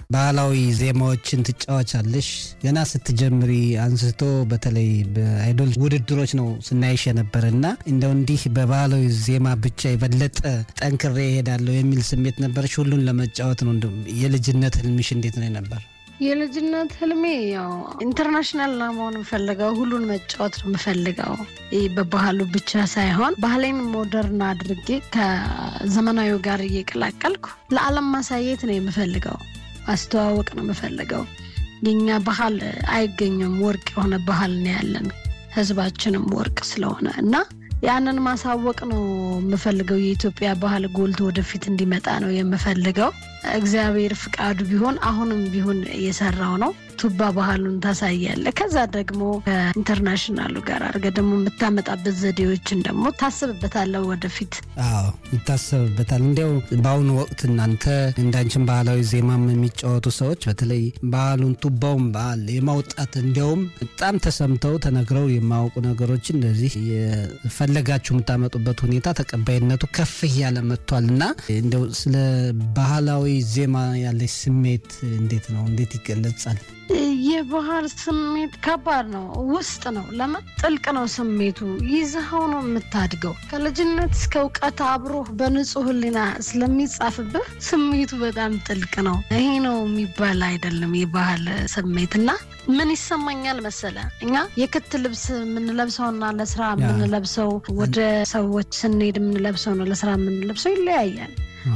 ባህላዊ ዜማዎችን ትጫወቻለሽ። ገና ስትጀምሪ አንስቶ በተለይ በአይዶል ውድድሮች ነው ስናይሽ የነበረ እና እንደው እንዲህ በባህላዊ ዜማ ብቻ የበለጠ ጠንክሬ እሄዳለሁ የሚል ስሜት ነበረች? ሁሉን ለመጫወት ነው። እንደው የልጅነት ህልምሽ እንዴት ነው ነበር? የልጅነት ህልሜ ያው ኢንተርናሽናል ነው መሆን የምፈልገው። ሁሉን መጫወት ነው የምፈልገው። ይህ በባህሉ ብቻ ሳይሆን ባህሌን ሞደርን አድርጌ ከዘመናዊው ጋር እየቀላቀልኩ ለዓለም ማሳየት ነው የምፈልገው። ማስተዋወቅ ነው የምፈልገው። የኛ ባህል አይገኝም። ወርቅ የሆነ ባህል ነው ያለን፣ ህዝባችንም ወርቅ ስለሆነ እና ያንን ማሳወቅ ነው የምፈልገው። የኢትዮጵያ ባህል ጎልቶ ወደፊት እንዲመጣ ነው የምፈልገው። እግዚአብሔር ፍቃዱ ቢሆን አሁንም ቢሆን እየሰራው ነው። ቱባ ባህሉን ታሳያለ። ከዛ ደግሞ ከኢንተርናሽናሉ ጋር አድርገ ደግሞ የምታመጣበት ዘዴዎችን ደግሞ ታስብበታለሁ ወደፊት። አዎ ይታሰብበታል። እንዲያው በአሁኑ ወቅት እናንተ እንዳንችን ባህላዊ ዜማም የሚጫወቱ ሰዎች በተለይ ባህሉን ቱባውን ባህል የማውጣት እንዲያውም በጣም ተሰምተው ተነግረው የማያውቁ ነገሮችን እንደዚህ የፈለጋችሁ የምታመጡበት ሁኔታ ተቀባይነቱ ከፍ እያለ መጥቷል እና እንዲያው ስለ ባህላዊ ዜማ ያለች ስሜት እንዴት ነው? እንዴት ይገለጻል? የባህል ስሜት ከባድ ነው። ውስጥ ነው። ለምን ጥልቅ ነው ስሜቱ። ይዘኸው ነው የምታድገው። ከልጅነት እስከ እውቀት አብሮህ በንጹህ ሕሊና ስለሚጻፍብህ ስሜቱ በጣም ጥልቅ ነው። ይሄ ነው የሚባል አይደለም የባህል ስሜት እና ምን ይሰማኛል መሰለ እኛ የክት ልብስ የምንለብሰውና ለስራ የምንለብሰው ወደ ሰዎች ስንሄድ የምንለብሰው ነው ለስራ የምንለብሰው ይለያያል።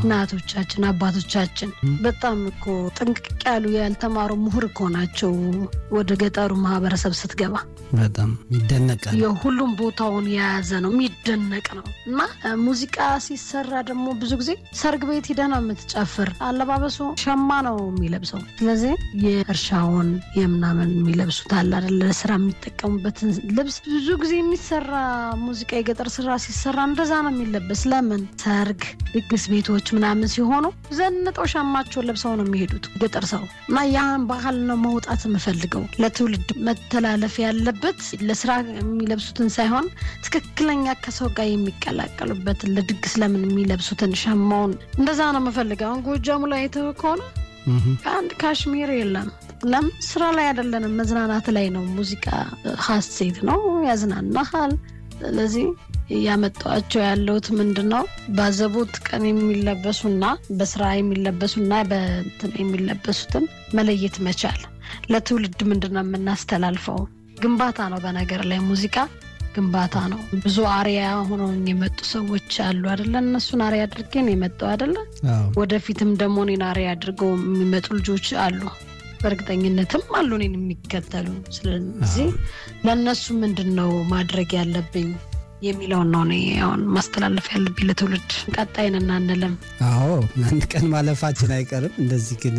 እናቶቻችን አባቶቻችን በጣም እኮ ጥንቅቅ ያሉ ያልተማሩ ምሁር እኮ ናቸው። ወደ ገጠሩ ማህበረሰብ ስትገባ በጣም ይደነቃል። የሁሉም ቦታውን የያዘ ነው፣ የሚደነቅ ነው። እና ሙዚቃ ሲሰራ ደግሞ ብዙ ጊዜ ሰርግ ቤት ሂደህ ነው የምትጨፍር። አለባበሱ ሸማ ነው የሚለብሰው። ስለዚህ የእርሻውን የምናምን የሚለብሱት አለ አይደለ? ለስራ የሚጠቀሙበትን ልብስ ብዙ ጊዜ የሚሰራ ሙዚቃ የገጠር ስራ ሲሰራ እንደዛ ነው የሚለበስ። ለምን ሰርግ፣ ድግስ ቤቶች ምናምን ሲሆኑ ዘንጠው ሸማቸውን ለብሰው ነው የሚሄዱት ገጠር ሰው እና ያን ባህል ነው መውጣት የምፈልገው ለትውልድ መተላለፍ ያለበት ለስራ የሚለብሱትን ሳይሆን ትክክለኛ ከሰው ጋር የሚቀላቀሉበትን ለድግስ ለምን የሚለብሱትን ሸማውን እንደዛ ነው የምፈልገው። አሁን ጎጃሙ ላይ የተው ከሆነ አንድ ካሽሚር የለም። ለምን ስራ ላይ አይደለንም፣ መዝናናት ላይ ነው። ሙዚቃ ሀሴት ነው፣ ያዝናናሃል። ስለዚህ እያመጣኋቸው ያለሁት ምንድን ነው ባዘቦት ቀን የሚለበሱና በስራ የሚለበሱና በእንትን የሚለበሱትን መለየት መቻል ለትውልድ ምንድን ነው የምናስተላልፈው? ግንባታ ነው። በነገር ላይ ሙዚቃ ግንባታ ነው። ብዙ አሪያ ሆነው የመጡ ሰዎች አሉ አደለ? እነሱን አሪያ አድርጌ ነው የመጣው አደለ? ወደፊትም ደግሞ እኔን አሪያ አድርገው የሚመጡ ልጆች አሉ። በእርግጠኝነትም አሉ እኔን የሚከተሉ። ስለዚህ ለእነሱ ምንድን ነው ማድረግ ያለብኝ የሚለውን ነው እኔ አሁን ማስተላለፍ ያለብኝ ለትውልድ። ቀጣይን እናንልም። አዎ አንድ ቀን ማለፋችን አይቀርም። እንደዚህ ግን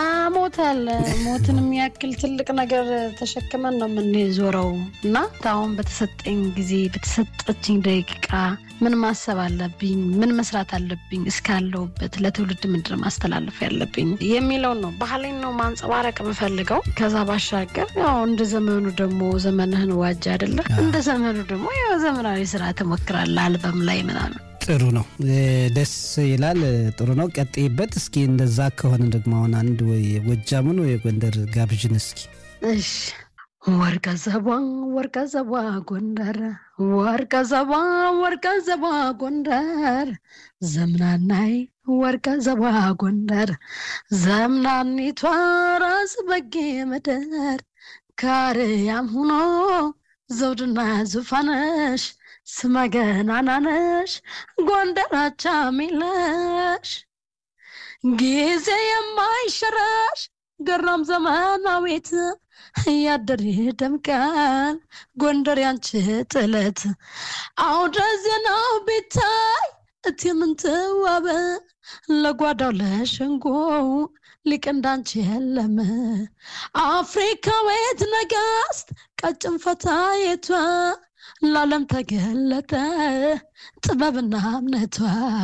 ሞታል ሞትን የሚያክል ትልቅ ነገር ተሸክመን ነው የምንዞረው እና አሁን በተሰጠኝ ጊዜ በተሰጠችኝ ደቂቃ ምን ማሰብ አለብኝ፣ ምን መስራት አለብኝ፣ እስካለሁበት ለትውልድ ምንድን ማስተላለፍ ያለብኝ የሚለውን ነው። ባህሌን ነው ማንጸባረቅ የምፈልገው። ከዛ ባሻገር ያው እንደ ዘመኑ ደግሞ ዘመንህን ዋጅ አይደለ? እንደ ዘመኑ ደግሞ ያው ዘመናዊ ስራ ትሞክራለህ፣ አልበም ላይ ምናምን። ጥሩ ነው፣ ደስ ይላል። ጥሩ ነው፣ ቀጥይበት። እስኪ እንደዛ ከሆነ ደግሞ አሁን አንድ ወይ የጎጃምን ወይ የጎንደር ጋብዥን እስኪ። እሺ ወርቀ ዘቧ ወርቀ ዘቧ ጎንደር ወርቀ ዘቧ ወርቀ ዘቧ ጎንደር ዘምናናይ ወርቀ ዘቧ ጎንደር ዘምናኒቷ ራስ በጌ ምድር ካርያም ሁኖ ዘውድና ዙፋነሽ ስመገናናነሽ ጎንደራቻ ሚለሽ ጊዜ የማይሸረሽ ገራም ዘመናዊት እያደር ደምቃል ጎንደር ያንቺ ጥለት አውደ ዜናው ቤታይ እቲ ምንትዋበ ለጓዳው ለሸንጎው ሊቅ እንዳንቺ የለም አፍሪካዊት ነጋስት ቀጭን ፈታየቷ ለዓለም ተገለጠ ጥበብና እምነቷ